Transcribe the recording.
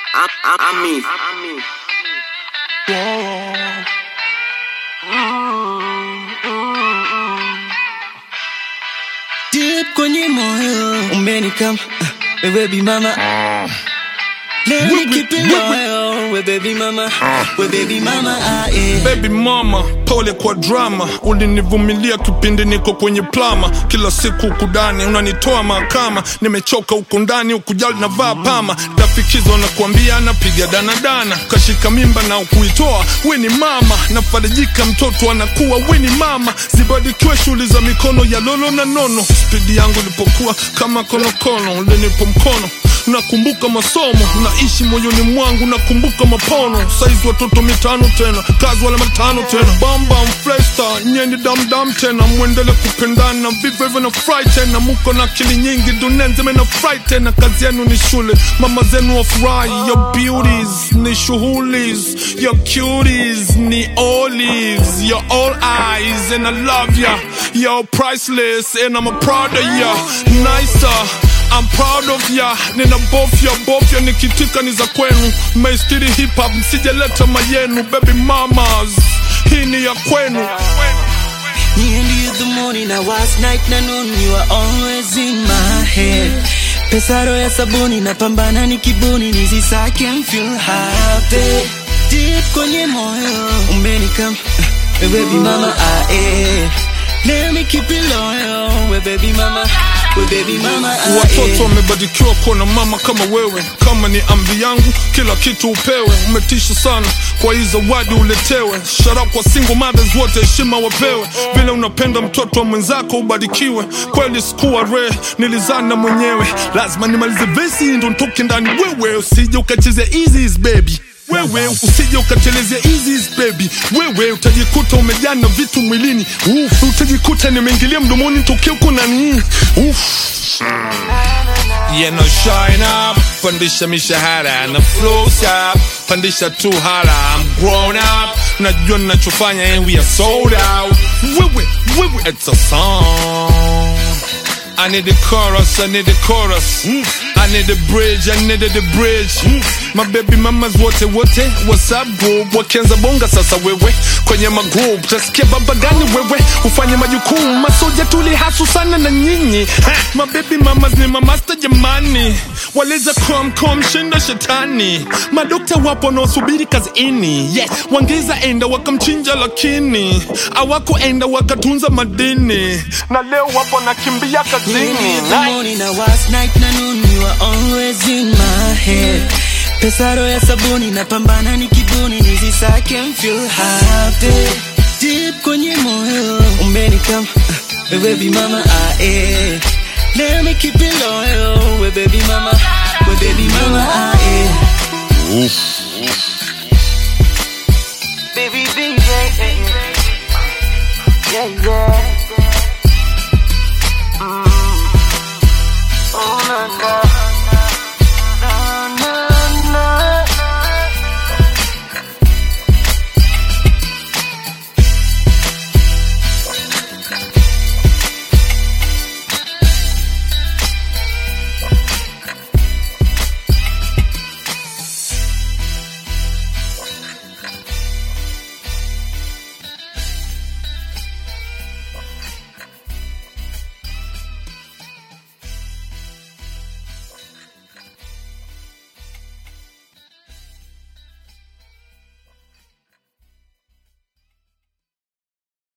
I, I, I mean, I mean. Deep kwenye moyo umenikam we baby mama Let me keep it loyal we baby mama we baby mama ah, yeah. Baby mama, pole kwa drama, ulinivumilia kipindi niko kwenye plama. Kila siku ukudani unanitoa mahakama, nimechoka huko ndani, ukujali na vaa pama. Dafikizo na kuambia napiga danadana, kashika mimba na ukuitoa, we ni mama. Nafarijika mtoto anakuwa, we ni mama. Zibarikiwe shughuli za mikono ya lolo na nono. Spidi yangu ilipokuwa kama konokono, ulinipo mkono nakumbuka masomo naishi moyoni mwangu nakumbuka mapono saizi watoto mitano tena kazi wala matano tena bamba mfresta nyeni damdam tena mwendele kupendana vivyo hivyo na fry tena muko na akili nyingi dunia nzima na fry tena kazi yenu ni shule mama zenu wafurahi your beauties ni shuhulis your cuties ni olives your all eyes and I love ya you're priceless and I'm a proud of ya nicer I'm proud of ya, nina bofya bofya, nikitika ni za kwenu. Maistiri hip hop, msijaleta mayenu. Baby mamas, hii ni ya kwenu. Me and you the morning I was night na noon you are always in my head Pesaro ya sabuni napambana ni kibuni nisisake and feel happy Deep kwenye moyo umenikam we baby mama ah eh Let me keep it loyal we baby mama we baby mama ah Watoto eh wamebarikiwa kuwa na mama kama wewe. Kama ni amri yangu, kila kitu upewe. Umetisha sana kwa hii zawadi uletewe. Shara kwa single mothers wote, heshima wapewe. Vile unapenda mtoto wa mwenzako ubarikiwe. Kweli sikuwa re, nilizana mwenyewe. Lazima nimalize vesi ndo nitoke ndani. Wewe usije ukacheze easy baby wewe usije ukatelezea easy baby wewe utajikuta umejaa na vitu mwilini Uf, utajikuta nimeingilia mdomoni tokea uko nani Uf. Yeah, no shine up, pandisha mishahara na flow sharp, pandisha tu hala, I'm grown up, najua ninachofanya and we are sold out. Wewe, wewe, it's a song. I need the chorus, I need the chorus. I need the bridge, I need the bridge. My baby mamas wote wote, what's up group? Wakianza bonga sasa wewe kwenye magroup, tasikia baba gani wewe ufanye majukumu, masoja tuli hasu sana na nyinyi. Ha, My baby mamas ni mamasta jamani, waleza crom com shinda shetani. Madokta wapo wanaosubiri kazini, yeah. Wangeza enda wakamchinja lakini awakuenda wakatunza madini, na leo wapo nakimbia Me kazini. and you the morning I was night na noon you are always in my head Pesaro ya sabuni napambana ni kibuni nisisake and feel happy Deep kwenye moyo umenikam we baby mama ah eh Let me keep it loyal we baby mama we baby mama ah eh Oof.